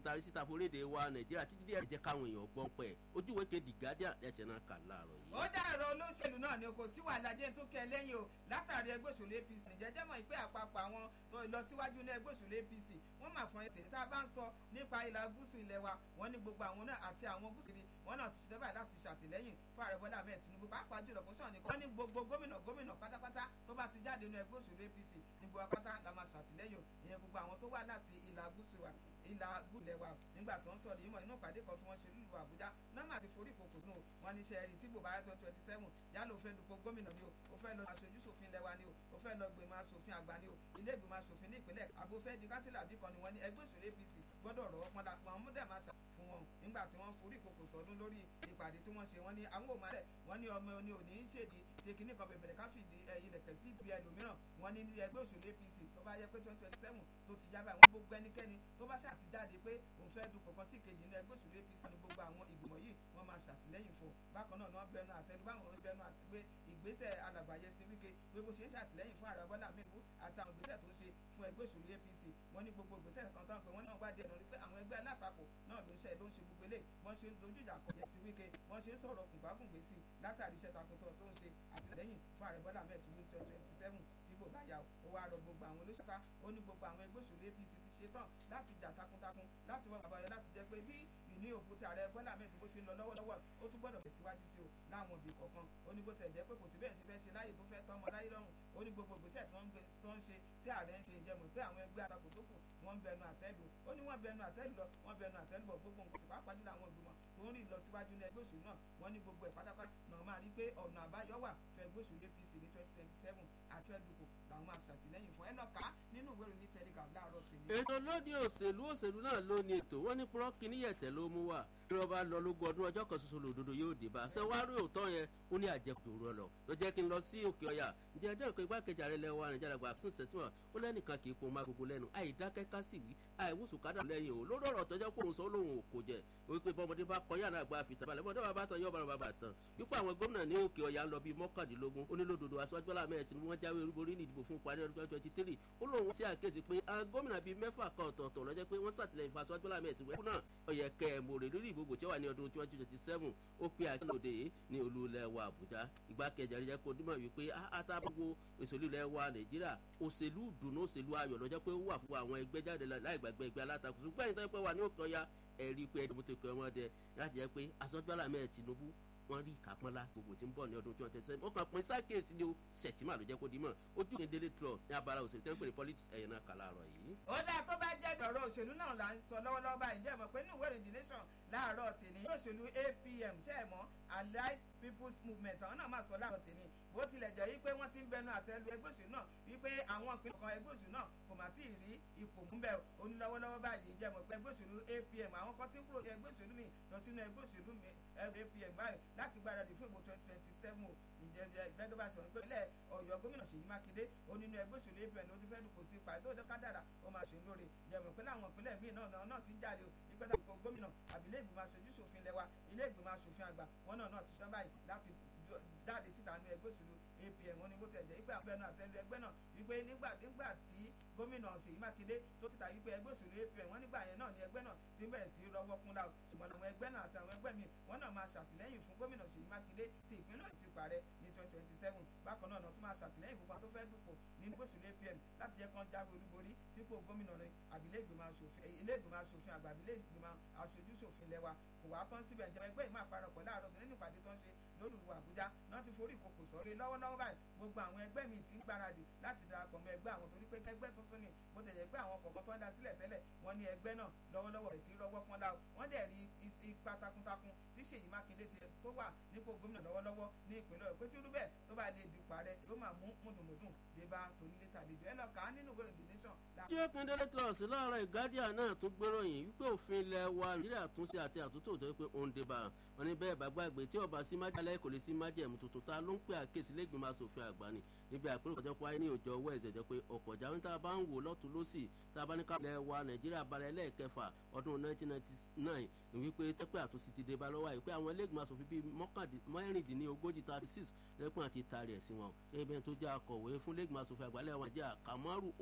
tari síta foréde wa nàìjíríà títí díẹ̀ jẹ́ káwọn èèyàn gbọ́n pẹ́ ojúwe kejì guardian ẹ̀jẹ̀ náà kà láàárọ̀ yìí. ó dàrọ olóṣèlú náà ni kò sí wàhálà jẹ́ tó kẹ́ lẹ́yìn o látàrí ẹgbẹ́ òṣèlú apc nìjẹ́jẹ́ mọ̀ pé àpapọ̀ àwọn tó lọ síwájú ní ẹgbẹ́ òṣèlú apc wọ́n mà fún ẹtì tá a bá ń sọ nípa ìlà gúúsù ilẹ̀ wa wọ́n ní gbogbo àwọn náà àti àwọn gúúsù ni wọ́n náà ti ṣètò báyìí láti ṣàtìlẹ́yìn fún ààrẹ bọ́lá ahmed tinubu pàápàá jùlọ kó sọ̀rọ̀ nìkan wọ́n ní gbogbo gómìnà gómìnà pátápátá tó bá ti jáde nínú ẹgbẹ́ òṣèlú apc ní gbogbo apáta la máa ṣàtìlẹ́yìn ìyẹn gbogbo àwọn tó wà láti ìlà gúúsù wa ìlà gúlẹ̀ wa nígbà tó ń sọ̀rọ̀ yìí mọ̀ inú ìpàdé kan tí wọ́n ṣe nílùú àbújá nọ́mà ti forí kòkò nù wọn ní sẹ́ẹ̀rì tí bò bá yẹ twenty twenty seven yálà ó fẹ́ dupò gómìnà ni o ó fẹ́ lọ aṣojú ṣòfin lẹ́wà ni o ó fẹ́ lọ gbìmọ̀ aṣòfin àgbà ni o ilé ìgbìmọ̀ aṣòfin ní ìpínlẹ̀ àbófẹ́ di kásílà bí kan ni wọ́n ní ẹgbẹ́ òṣèlú apc gbọ́dọ̀ rọ̀ pọ́n dà pọ́n mú dẹ̀ máa ṣà fún wọn nígbà tí wọ́n forí kòkò sọdún lórí ìpàdé tí wọ́n ṣe wọ́n ní àwọn òmàlẹ̀ wọ́n ní ọmọ oní òní ń ṣèdí ṣe kínní kan bẹ̀bẹ̀rẹ̀ ká fìdí ilẹ̀kẹ̀ sí ibi ẹlòmíràn wọ́n ní ẹgbẹ́ òṣèlú apc tó bá yẹ pé twenty twenty seven tó ti yá báyìí wọ́n gbogbo ẹnikẹ́ni tó bá ṣàtijáde pé òun fẹ́ dupò kan sí kejì nínú ẹgbẹ́ òṣèlú apc ní gbogbo àwọn ìgbìmọ̀ yìí wọ́n máa ṣàtìlẹ́yìn fún bákan náà wọ́n bẹnu àtẹnu báwọn bẹnu àtẹgbẹ́ ìgbésẹ̀ alàgbàyẹ sí wíkẹ́ pé bó ṣe ń ṣàtìlẹ́yìn fún ààrẹ bọ́lá mẹ́kú àti àwọn ìgbésẹ̀ tó ń ṣe fún ẹgbẹ́ òṣèlú apc wọ́n ní gbogbo ìgbésẹ̀ kan tán pé wọ́n náà wádìí ẹ̀nà rí pé àwọn ẹgbẹ́ alátakò náà ló ń ṣe ló ń ṣe gbogbo eléyìí wọ́n ṣe ń dojú ìjà kọ yẹsí wíkẹ́ wọ́n ṣe ń sọ̀rọ̀ kùnbákùngbé sí látàrí iṣẹ́ takuntọ̀ tó ń ṣe àtìlẹ́yìn fún ààrẹ bọ́lá mẹ́kú twenty twenty seven dìbò bá yà ó wá rọ gbogbo àwọn olóṣèlú ó ní gbogbo àwọn ẹgbẹ́ òṣèlú apc ti ṣe tán láti jà takuntakun láti wọ́n àbáyọ láti jẹ́ pé bí ìní òkú tí ààrẹ bọ́lá mẹ́tì bó ṣe ń lọ lọ́wọ́lọ́wọ́ ó tún gbọ́dọ̀ tẹ̀síwájú sí o láwọn òbí kọ̀ọ̀kan ó ní bó tẹ̀ jẹ́ pé kò sí bẹ́ẹ̀ ṣe fẹ́ ṣe láyè tó fẹ́ tán ọmọ láyé lọ́rùn ó ní gbogbo ìgbésẹ̀ tó ń ṣe tí ààrẹ ń ṣe ìjẹmọ̀ pé àwọn ẹgbẹ́ atakò tó kù wọ́n ń bẹnu àtẹ́lù ó ní wọ́n bẹnu àtẹ́lù lọ wọ́n bẹnu àtẹ́lù bọ̀ gbogbo nǹkan sì pàápàá jùlọ àwọn ìgbìmọ̀ tó ń rìn lọ síwájú ní ẹgbẹ́ òṣèlú náà wọ́n ní gbogbo ẹ̀ pátápátá náà máa rí pé ọ̀nà àbáyọ wà fún ẹgbẹ́ òṣèlú apc ní twenty twenty seven àti ẹ̀dùnkù làwọn máa ṣàtìlẹ́yìn fún ẹ lọ ká nínú ìwé ìròyìn telegraph láàárọ̀ tèmi. ètò lóde òṣèlú òṣèlú náà ló ní ètò wọn ní púrọ́kì níyẹ̀tẹ̀ ló mú wá bí wọ́n bá lọ lógún ọdún ọjọ́ kan ṣoṣo lòdòdó yóò dé bá ṣe wá rí òótọ́ yẹn ó ní àjẹkù rọ lọ ló jẹ́ kí n lọ sí òkè ọ̀yà ǹjẹ́ ẹjọ́ ìpè igbákejì ààrẹ lẹ́wọ̀ nàìjíríà gba àfisùn sẹ́tìmọ̀ ó lẹ́nìkan kì í kó má gbogbo lẹ́nu àìdákẹ́ ká sì wí àìwúsù kádà lẹ́yìn o lórí ọ̀rọ̀ tọ́jọ́ kó òun sọ lóhùn òkò jẹ wípé bọ́mọdé bá kọ́ yàrá àgbà àfìtà balẹ̀ bọ́dọ̀ bá bá tán yọ̀ bára bàbà tán wípé àwọn gómìnà ní òkè ọ̀yà ń lọ bíi mọ́kàndínlógún ó ní lódodo aṣáájú aláàmẹ́ tí wọ́n jáwé olúborí ní ìdìbò fún ìparí ọdún twenty three ó lóun sí àkéésí pé àwọn gómìnà bíi mẹ́fà kan ọ̀tọ̀ọ̀tọ̀ lọ́jọ́ pé wọ́n sàtìlẹ́yìn fún aṣáájú aláàmẹ́ tí wọ́n náà ọ̀yẹ̀ kẹ́ ẹ̀ mòrè lórí ìbòbò tí ó wà ní ọdún twenty twenty seven ó pe àkínlòdè ní olú ilẹ̀ wa àbújá ìgbákejì àríjẹ́ kó dímọ̀ wípé àtàbùgbò òṣèlú ilẹ̀ wa nàìjíríà òṣèlú dùnú òṣèlú ayọ̀ lọ́jọ́ pé ó wà fún àwọn ẹgbẹ́ jáde láì gbàgbé ẹgbẹ́ alátakò ṣùgbọ́n ẹ̀yin tó yẹ pé wà ní òkè ọya ẹ̀rí pé ẹni mo ti kọ́ wọn dẹ láti jẹ́ pé aṣọ́jọ́lá mẹ́ẹ̀ tinubu wọ́n rí ìkápọ́nlá gbogbo tí ń bọ̀ ní ọdún twenty twenty seven ó kàn pín sákèsí ni ó sẹ̀tìmá ló jẹ́ kó di mọ̀ ojú kí n délé trọ ní abala òṣèlú tẹ́ ń pè ní politics ẹ̀yìn náà kà láàárọ̀ yìí. ó dáa tó bá jẹ́ ọ̀rọ̀ òṣèlú náà là ń sọ lọ́wọ́lọ́wọ́ báyìí jẹ́ mọ̀ pé ní ìwé ìròyìn nation láàárọ̀ tèmi òṣèlú apm ṣe é mọ́ allied people's movement àwọn náà máa sọ láàárọ̀ tèmi bó tilẹ̀ jẹ́ wípé wọ́n ti ń bẹnu àtẹ́lu ẹgbẹ́ òṣèlú náà wípé àwọn ìpínlẹ̀ kan ẹgbẹ́ òṣèlú náà kò mà tí ì rí ipò mú bẹ́ẹ̀ onílọ́wọ́lọ́wọ́ báyìí jẹ́ mọ̀ pé ẹgbẹ́ òṣèlú apm àwọn kan ti ń kúrò ní ẹgbẹ́ òṣèlú mi lọ sínú ẹgbẹ́ òṣèlú mi apm báyìí láti gbáradì fún ìbò twenty twenty seven o gẹ́gẹ́ bá ṣe wọ́n pé ilẹ̀ ọ̀yọ́ gómìnà ṣèyí mákindé ó nínú ẹgbẹ́ òṣèlú apm ló ti fẹ́ dùkọ̀ sí ipa tó dọ́ká dára ó máa ṣe lóore jẹ̀mọ̀ pé láwọn ìpínlẹ̀ míì náà náà ti ń jáde o ìpẹ́tà ìkó gómìnà àbílẹ̀ ìgbìmọ̀ aṣojú ṣòfin lẹ́wà ilé ìgbìmọ̀ aṣòfin àgbà wọn náà náà ti ṣọ́ báyìí láti jáde síta nínú ẹgbẹ́ òṣèlú apm wọn ni bó ti ẹ̀jẹ̀ wípé àwọn ẹnu àtẹlu ẹgbẹ́ náà wípé nígbà nígbà tí gómìnà ṣèyí mákindé tó síta wípé ẹgbẹ́ òṣèlú apm wọn nígbà yẹn náà ni ẹgbẹ́ náà ti ń bẹ̀rẹ̀ sí rọwọ́ kún láwù ṣùgbọ́n àwọn ẹgbẹ́ náà àti àwọn ẹgbẹ́ mi wọn náà máa ṣàtìlẹ́yìn fún gómìnà ṣèyí mákindé ti ìpínlẹ̀ ti parẹ́ ní twenty twenty seven bákan náà tún máa ṣàtìlẹ́yìn fún wọn tó fẹ́ dùpò nínú òṣèlú apm láti yẹ kán jáwé olúborí sípò gómìnà rẹ àbílẹ̀ ìgbìmọ̀ aṣòfin ilé ìgbìmọ̀ aṣòfin àgbà àbílẹ̀ ìgbìmọ̀ aṣojú ṣòfin lẹ́wà kò wá tán síbẹ̀ ǹjẹ́ ẹgbẹ́ ìmọ̀ àparapọ̀ láàárọ̀ nínú ìpàdé tó ń ṣe lólùlù àbújá náà ti forí ìkòkò sọ̀rọ̀ lọ́wọ́lọ́wọ́ báyìí gbogbo àwọn ẹgbẹ́ mi ti ń gbáradì láti darapọ̀ mọ́ ẹgbẹ́ àwọn torí pé ẹgbẹ́ tuntun ni bó tẹ̀yẹ pé àwọn kọ̀ọ̀kan tó ń da sílẹ̀ tẹ́lẹ̀ wọ́n ní ẹgbẹ́ náà lọ́wọ́lọ́wọ́ rẹ̀ sí rọ́wọ́ pọ́n láwọ́ wọ́n dẹ̀ rí ipa takuntakun tí ṣèyí mákindé ṣe tó wà nípò gómìnà lọ́wọ́lọ́wọ́ ní ìpínlẹ̀ ọ̀pẹ́ tí ó dúbẹ̀ tó bá lè dupò ààrẹ ló máa mú mùdùmùdùn dé bá tonílé tàlejò ẹ lọ kà á nínú ìwé the nation. tí ó pin délé trust láàárọ̀ ìgádìá náà tún gbéròyìn wípé òfin ilẹ̀ wa nàìjíríà túnṣe àti àtúntò tó pé ó ń dé bá wọn ní bẹ́ẹ̀ bá gbàgbé tí ọba sí májàlá kò lè sí májẹ̀mú tuntun ta ló ń pè àkéésí lẹ́gbìmọ̀ asòfin àgbà ni níbi àpérò kọjá pé wáyé ní òjò ọwọ́ ẹ̀jẹ̀ jẹ́ pé ọkọ̀ ìjà wọn tá a bá ń wò lọ́tún lọ́sì tá a bá ní ká ilẹ̀ wa nàìjíríà balẹ̀ lẹ́ẹ̀kẹfà ọdún 1999 wípé tẹ́pẹ́ àtúnṣe ti dé bá lọ́wọ́ àyè pé àwọn lẹ́gbìmọ̀ asòfin bíi mẹ́rìndínlógójì thirty six lẹ́kùn àti tààrí ẹ̀ sí wọn ẹ̀bẹ̀ tó jẹ́ akọ̀wé fún lẹ́gbìmọ̀ asòfin àgbà lẹ́wọ̀n jẹ́ àkàmọ́rù